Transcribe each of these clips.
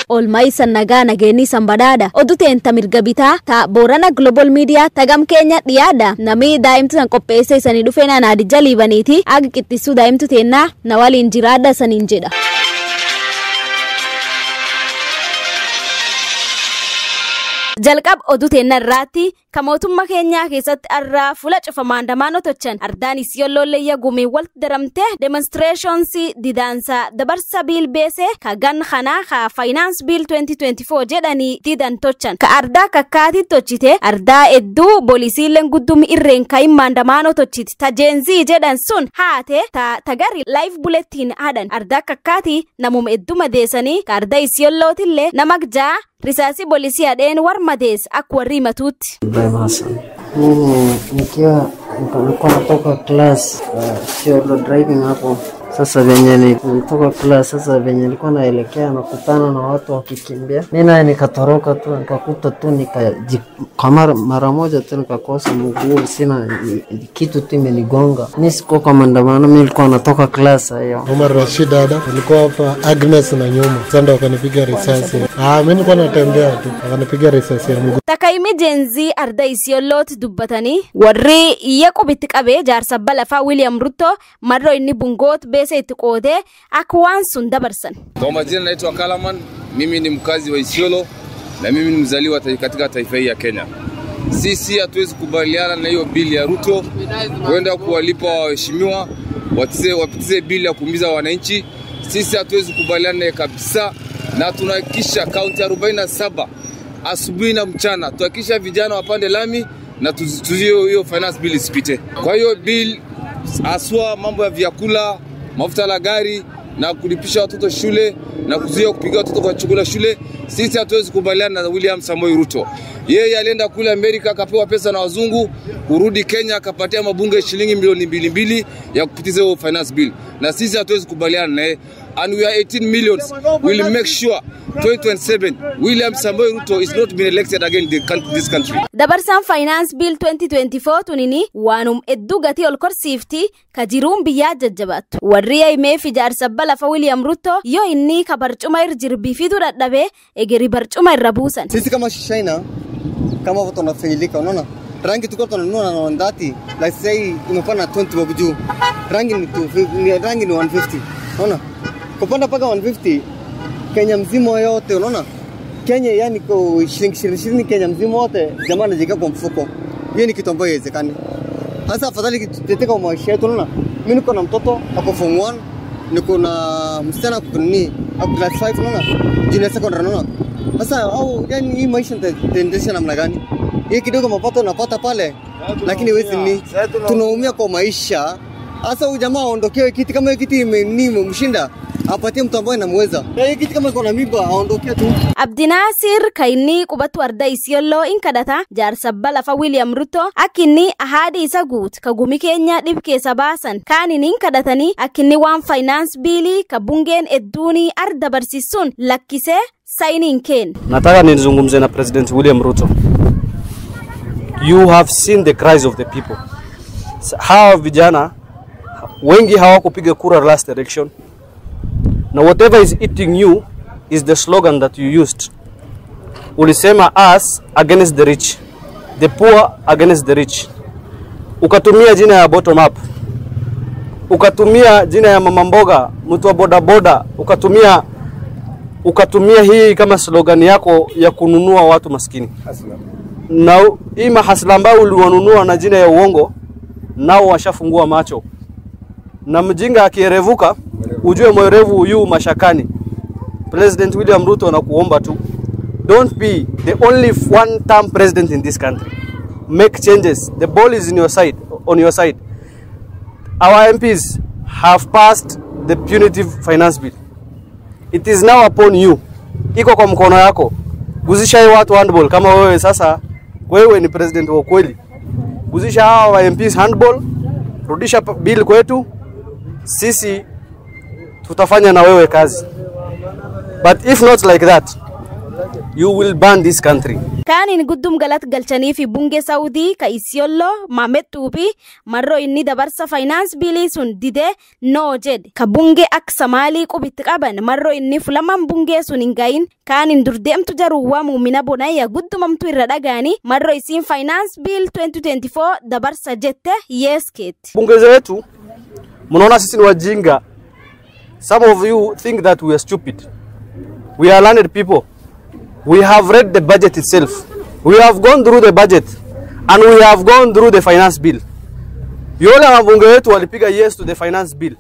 oolmaa isan nagaa nageenyi isan badhaadha oduu teenta mirga bitaa ta boorana global media tagam keenya dhiyaadha nami daa'imtu san qopheesse isanii dhufe naadija liibaniiti aga qixxisuu daa'imtu teennaa na waliin jiraadha saniin jedha. jalqab oduu teenna irraatti ka mootummaa keenyaa keessatti arraa fuula cufa maandamaan otochan ardaan isiyollolleeyya gumii walitti daramte demonstreeshonsii didaansa dabarsa biil beese ka gan kanaa ka faayinaans biil 2024 jedhanii didan tochan ka ardaa kakkaati tochite ardaa hedduu boolisiileen guddumi irreen kayin maandamaan otochiti ta jeenzii jedhan sun haate ta tagari laayif bulettiin hadhan ardaa kakkaati namuma hedduu madeessanii ka ardaa isiyollootillee nama jaa risaasi bolisii hadheen war madees akka warri himatuutti. Ibrahim Hassan. Mimi nikiwa nilikuwa natoka class uh, sio driving hapo sasa venye nilitoka class, sasa venye nilikuwa naelekea nakutana na watu wakikimbia, mi naye nikatoroka tu, nikakuta tu nikajikamara mara moja tu nikakosa mguu, sina kitu tu imenigonga. Mi sikuwa kwa maandamano, mi nilikuwa natoka class hiyo. Omar Rashid dada, nilikuwa hapa Agnes na nyuma, sasa ndo wakanipiga risasi. Ah, mi nilikuwa natembea tu, wakanipiga risasi ya mguu. Takayimi jeenzii arda isiyoollooti dubbatanii warri iyya qubitti qabee jaarsa balafaa William Ruto marroo inni bungoot beesa itti qoodee akka waan sun dabarsan. Kwa majina naitwa Kalaman, mimi ni mkazi wa Isiolo na mimi ni mzaliwa ta- katika taifa hii ya Kenya. Sisi hatuwezi kubaliana na hiyo bili ya Ruto kwenda kuwalipa waheshimiwa watize- wapitize bili ya kuumiza wananchi. Sisi hatuwezi kubaliana naye kabisa, na tunahakikisha kaunti 47 asubuhi na mchana tuhakikisha vijana wapande lami na tuzi- tuzuie hiyo finance bill isipite. Kwa hiyo bill haswa mambo ya vyakula, mafuta la gari na kulipisha watoto shule na kuzuia kupiga watoto kwa chakula shule, sisi hatuwezi kubaliana na William Samoei Ruto. Yeye alienda kule Amerika akapewa pesa na wazungu, kurudi Kenya akapatia mabunge shilingi milioni mbili mbili ya kupitiza hiyo finance bill, na sisi hatuwezi kubaliana naye and we are 18 millions will make sure 2027 William Samoei Ruto is not being elected again in the coun- this country. Dabarsaan Faayinaans Biil 2024 tunini waanum hedduu gatii ol korsiifti ka jiruun biyyaa jajjabaattu. Warri himee fi jaarsa balafa William Ruto yoo inni ka barcuma irra jirbiifitu dadhabee egeri barcuma irra buusan. Sisi kama China kama watu wanafaidika, unaona rangi tulikuwa tunanunua na ndati like sasa hii imepanda 20 bob juu, rangi ni, tu, ni rangi ni 150 unaona, kupanda mpaka 150 Kenya mzima yote, unaona Kenya yani kwa shilingi ishirini ishirini Kenya mzima wote jamaa anajiweka kwa mfuko. Hiyo ni kitu ambayo haiwezekani. Sasa afadhali tuteteka kwa maisha yetu, unaona mimi niko na mtoto ako form 1 niko na msichana ako nini ako class 5 unaona junior secondary unaona sasa au yani hii maisha nitaendesha namna gani hii kidogo mapato napata pale lakini wezi ni tunaumia kwa maisha sasa huyu jamaa aondokewe kiti kama hiyo kiti imeni mshinda apatie mtu ambaye namweza Na hii kiti kama iko na mimba aondokee tu Abdinaasir ka inni qubatu arda isiyolloo in kadhata jaarsa balafa William Ruto akka inni ahaadi isa guut ka gumi keenya dhib keessa baasan kaan in kadhatanii akka inni waan faayinaans biilii ka bungeen hedduunii arda barsiisuun lakkisee saayiniin keen. Nataka nizungumze na President William Ruto. You have seen the cries of the people. S- Hawa vijana wengi hawakupiga kura last election, na whatever is eating you is the slogan that you used. Ulisema us against the rich, the poor against the rich. Ukatumia jina ya bottom up, ukatumia jina ya mama mboga, mtu wa bodaboda, ukatumia ukatumia hii kama slogan yako ya kununua watu maskini na u- hii mahasla ambayo uliwanunua na jina ya uongo, nao washafungua macho, na mjinga akierevuka, ujue mwerevu yu mashakani. President William Ruto anakuomba tu, don't be the only one term president in this country. Make changes. The ball is in your side, on your side. Our MPs have passed the punitive finance bill. It is now upon you, iko kwa mkono yako. Guzisha hii watu handball kama wewe sasa, wewe ni president wa kweli. Guzisha hawa wa MPs handball, rudisha pa- bill kwetu, sisi tutafanya na wewe kazi. But if not like that, you will burn this country. kaanin guddum galat galchanii fi bungee saawudii ka isiyolloo maamettuufi marroo inni dabarsa faayinaans biilii sun didee noo jedhe ka bungee akka samaalii qubitti qaban marroo inni fulaman bungee sun hin gayin kaanin durdeemtu jaruuwwa muumina bonayya guddumamtu irra dhagaanii marroo isiin faayinaans biil 2024 dabarsa jette yeeskeetti. bunge zetu mnaona sisi ni wajinga some of you think that we are stupid we are learned people we have read the budget itself we have gone through the budget and we have gone through the finance bill yule mabunge wetu walipiga yes to the finance bill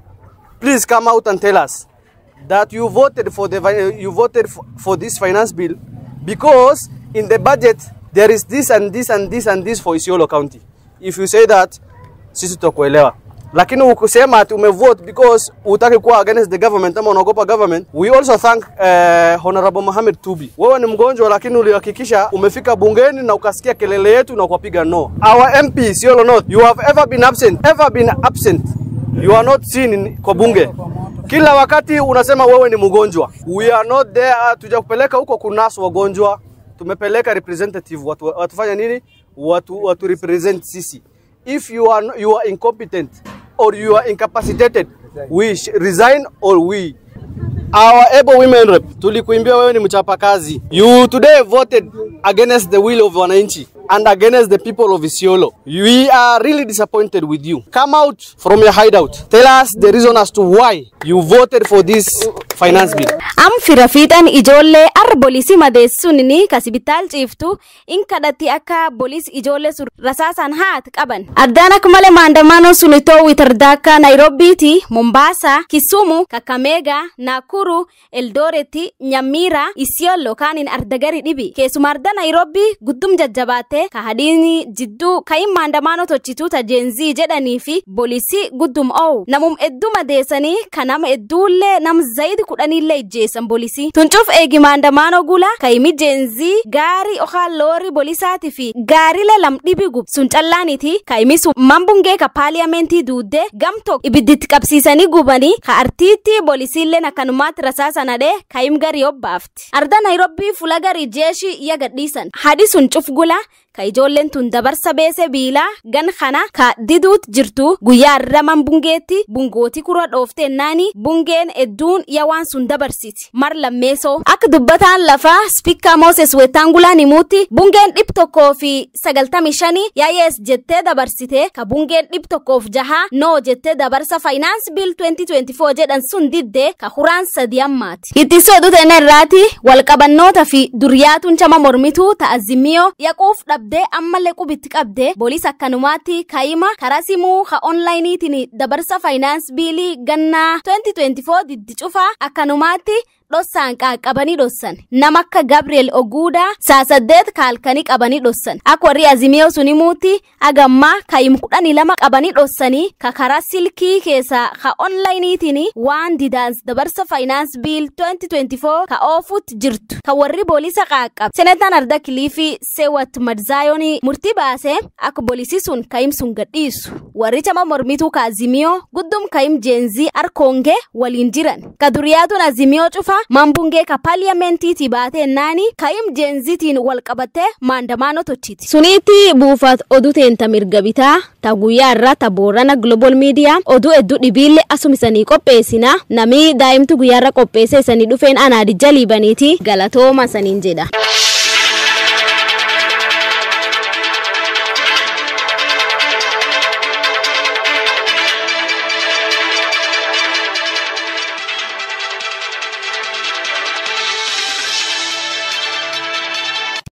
please come out and tell us that you voted for the fi- you voted for, for this finance bill because in the budget there is this and this and this and this for Isiolo County. If you say that, sisi tutakuelewa. Lakini ukisema ati umevote because utaki kuwa against the government ama unaogopa government, we also thank uh, Honorable Mohamed Tubi. Wewe ni mgonjwa lakini ulihakikisha umefika bungeni na ukasikia kelele yetu na ukapiga no. Our MP Isiolo North, you have ever been absent, ever been absent. You are not seen in, kwa bunge. Kila wakati unasema wewe ni mgonjwa. We are not there, tujakupeleka huko kunasu wagonjwa. Tumepeleka representative watu, watufanya nini? Watu, watu represent sisi. If you are, you are incompetent or you are incapacitated, we sh- resign or we our able women rep tulikuimbia wewe ni mchapakazi you today voted against the will of wananchi and against the people of Isiolo we are really disappointed with you come out from your hideout tell us the reason as to why you voted for this finance bill am fira fiixan ijoollee ar bolisii madeessunini kasibitaal ciiftu in kadhatti akka bolis ijoollee sun rasaasan haat qaban addaan akka malee maandamaanoo sun itoo witardaakka naayiroobiiti mombaasaa kisumu kakameega naakuru eldooretti nyammiira isiyoollo kaanin ardagari dhibi keessuma arda naayiroobii guddum jajjabaate ka hadiini jidduu kayin maandamaanoo tochituu tajeenzii jedhanii fi bolisii guddum owu namum hedduu madeessanii ka nama hedduullee nam zayidi kudhanillee ijjeessan bolisii tuncuuf eegi maandamaanoo gula kayimi jeenzii gaarii okaan loori bolisaati fi gaariilee lam dhibi gub sun callaaniti kayimi sun mambungee ka paaliyaamentii duuddee gamtok ibidditti qabsiisanii gubanii ka artiitti bolisiilleen akkanumaatti rasaasanadhee kayim garii obbaafti arda naayiroobii fula garii jeeshii iya gadhiisan hadi sun cuf gula ka ijoolleen tun dabarsa beese biilaa gan kana ka diduut jirtu guyyaa arraman bungeetti bungooti kura dhooftennaani bungeen hedduun yaa waan sun dabarsiti mar lammeesoo akka dubbataan lafaa spikkaa mooses wettaangulaa himuutti bungeen dhib tokkoo fi sagaltami shanii yaayees jettee dabarsite ka bungeen dhib tokkoof jahaa noo jettee dabarsa faayinaans biil 2024 jedhan sun diddee ka huraan sadi ammaati itti soodutene irraati walqabannoota fi duriyaatuun chama mormituu ta'azimiyoo yaquuf dhabdee ammallee qubitti qabdee booliis akkanumaatti kayima karaa simuu ka onlaayiniitiin dabarsa faayinaans biilii gannaa 2024 diddi cufaa akkanumaatti dhossaan qaqqabanii dhossan nama akka gabriel oguudaa saa saddeet kaalkanii qabanii dhossan akka warri azimiyoo sun himuutti agammaa kayim kudhanii lama qabanii dhossanii ka karaa silkii keessaa ka onlaayiniitiin waan didaans dabarsa faayinaans biil 2024 ka oofutti jirtu ka warri boolisa qaaqqab senetaan arda kiliifii seewat madzaayoon murtii baasee akka boolisii sun kayim sun gadhiisu warri chama mormituu ka azimiyoo guddum kayim jeenzii arkoongee waliin jiran ka duriyaatuun azimiyoo cufa mambungee ka paaliyaamentiiti baatee naani kayim jeenzitiin wal qabattee maandamaanoo tochiti suniitti buufaat oduu teenta mirga bitaa ta guyyaa irraa ta boorana global miidiyaa oduu hedduu dhibiillee asum isanii qopheessina namii daa'imtu guyyaa irra qopheesse isanii dhufeen anaadijja liibaniiti galatooma saniin jedha.